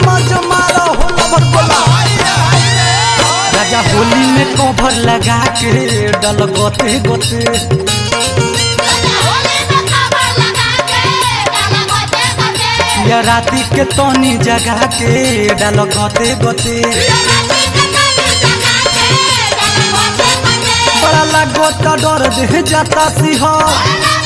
मज मारो होला भर बोला राजा होली में कवर लगा के डल गोते गोते या राती के तोनी जगा के डल गोते गोते बड़ा लागो तो डर दे जाता सिंह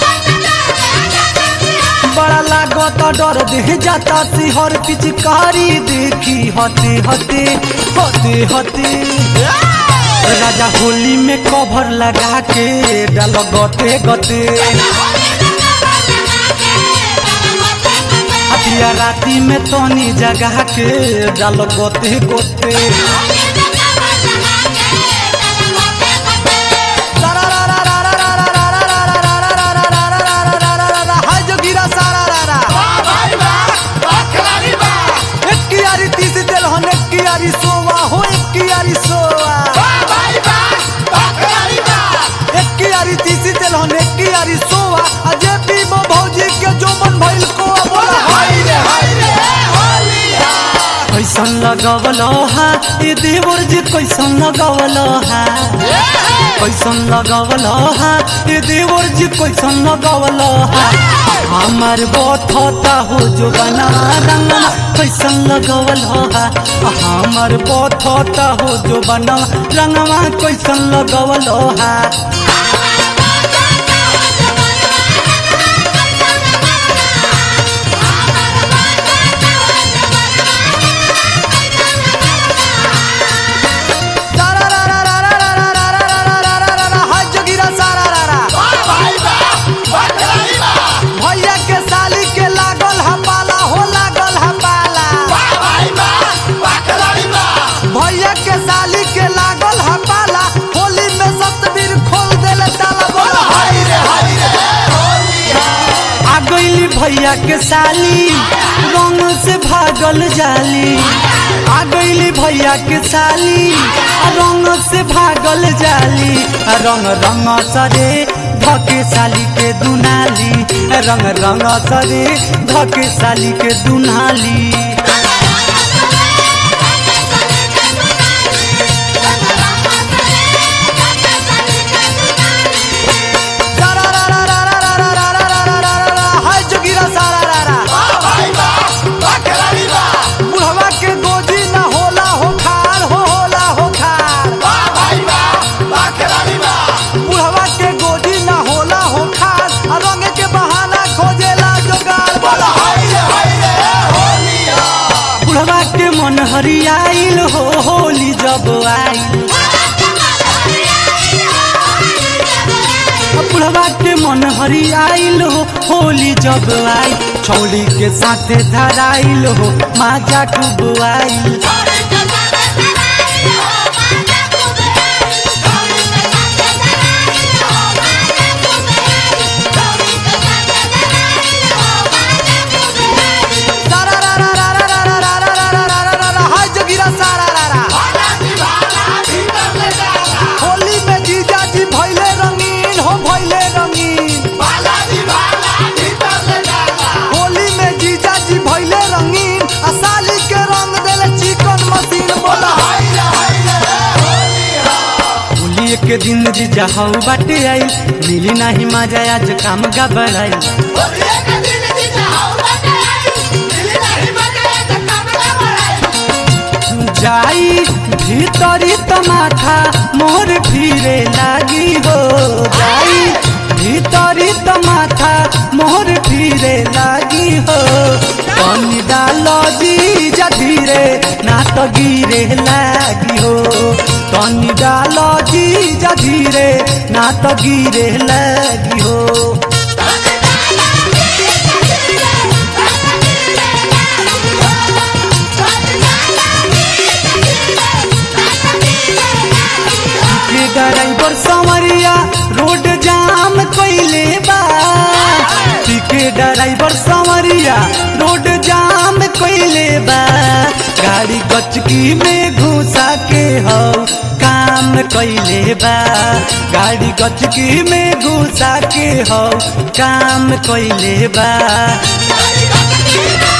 बड़ा लागो तो डर दे जाता सिंहर पिचकारी देखी हते हते हते हते राजा होली में कवर लगा के डाल गते गते हतिया राती में तोनी जगा के डाल गते गते हाय जो गिरा सारा रारा एक कियारी तीस दिल हो एक कियारी सोवा हो एक कियारी सोवा एक कियारी तीस दिल हो एक कियारी सोवा अजय पीबो भौजी के जो मन भइल को बोला हाय रे हाय रे कैसन लगवलो हा ये देवर जी कैसन लगवलो हा कैसन लगवलो हा ये देवर जी कैसन लगवलो हा हमार बथता हो जो बना रंगना कैसन लगवलो हा हमार बथता हो जो बना रंगवा कैसन लगवलो हा हाय जोगिरा सारा रारा भैया के साली के लागल हा पाला हो लागल हा पाला भैया के साली के लागल हा पाला होली में सतबीर खोल देले ताला बोला हाय रे हाय रे आ गईली भैया के साली रंग से भागल जाली आ गईली भैया के साली आ रंग से भागल जाली आ रंग रंग सरे धके साली के दुनाली रंग रंग सरे धके साली के दुनाली हाय जोगिरा सारा रारा बुढ़वा के गोजी ना होला हो खार हो होला हो खार बुढ़वा के गोजी ना होला हो खार आ रंग के बहाना खोजेला जोगार बोला बुढ़वा के मन हरियाइल हो होली जब आइल बुढ़वा के मन हरियाइल हो होली जब आई छौली के साथे धराइल हो माजा खूब आइल हाय जोगिरा सारा रारा होली में जीजा जी भैले रंगीन हो भैले रंगीन होली में जीजा जी भैले रंगीन आ साली के रंग देले चिकन मशीन बोला होली के दिन जीजा हऊ बाटे आई मिली नाही मजा आज काम गबड़ाई जाई भीतरी तमाखा मोर फिरे लागी हो जाई भीतरी तमाखा मोर फिरे लागी हो पानी डालो जी जा धीरे ना तो गिरे लागी हो पानी डालो जी जा धीरे ना तो गिरे लागी हो के ड्राइवर संवरिया रोड जाम कइले बा के ड्राइवर संवरिया रोड जाम कइले बा गाड़ी गचकी में घुसा के हो काम कइले बा गाड़ी गचकी में घुसा के हो काम कइले बा